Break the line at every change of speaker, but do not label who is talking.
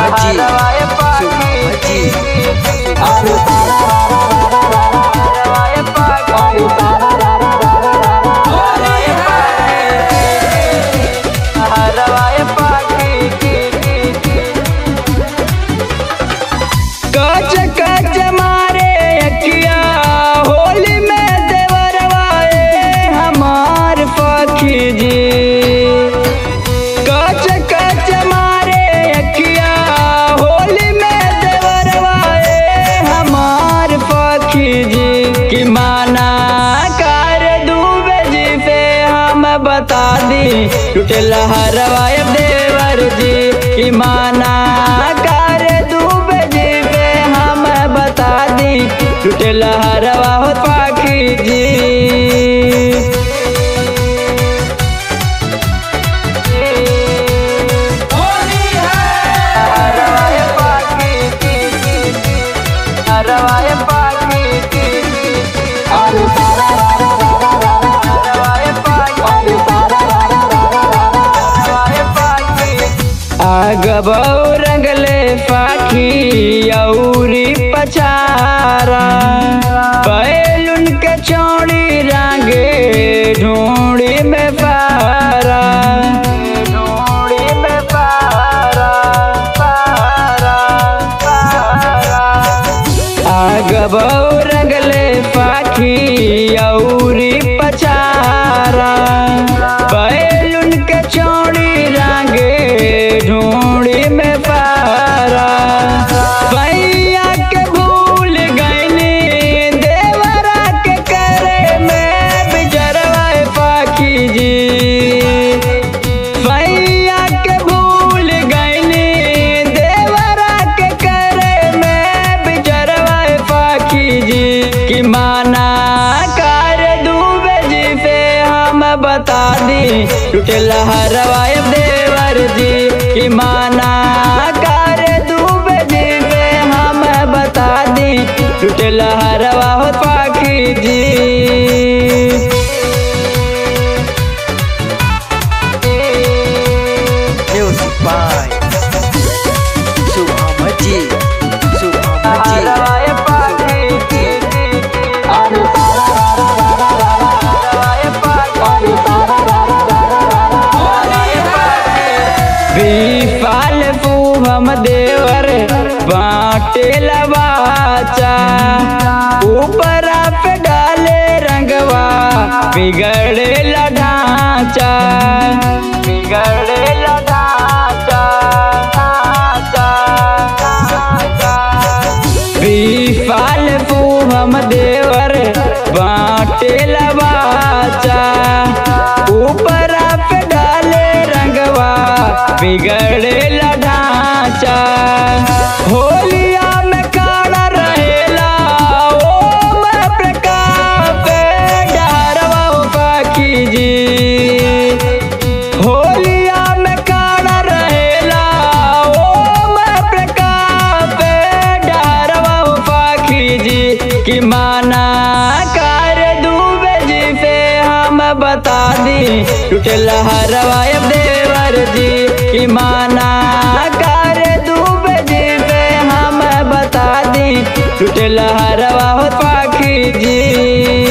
हरवाए पाखी हरवाए पाखी हरवाए पाखी कच कच मारे अखिया होली में देवरवाए हमार पखी जी कच कच मारे अखिया होली में देवरवाए हमार पखी जी कि माना कर डूबे जी से हम बता दी टूटल हरवाए देवर जी कि माना कर डूबे जी से हम बता दी टूटल हरवा हो पाखी जी हरवाए पाखी हरवाए पाखी हरवाए पाखी हरवाए पाखी आग रंगले पाखी औरी पचारा बैलुन के चौड़ी रंगे ढूंढी में पारा ढूंढी में पारा पारा पारा आग रंगले पाखी औरी पचारा बैलुन के चौड़ी रंगे ढूंढी में पारा भैया के भूल गईनी देवरा के करे में बिजरवाए पाखी जी भैया के भूल गईनी देवरा के करे में बिजरवाए पाखी जी कि माना कर डूबे जी से हम बता दी टूटल हरवाए देवर जी कि माना कर डूबे जी से हम बता दी टूटल हरवा हो पाखी जी
Music by Subhamaji. Subhamaji.
हरवाए पाखी हरवाए पाखी विफल पूभम देवर बाटे लबाचा ऊपर पे डाले रंगवा बिगड़े ढांचा बिगड़े ढांचा विफल पूभम देवर बाटे लबाचा ऊपर पे डाले रंगवा बिगड़े ढांचा होलिया में काला रहेला ओ मैं प्रकाश डरवा पाखी जी होलिया में काला रहेला ओ मैं प्रकाश डरवा पाखी जी कि माना कर डूबे जी से हम बता दी टूटल हरवाए देवर जी कि माना कर डूबे जी से हम बता दी टूटल हरवा हो पाखी जी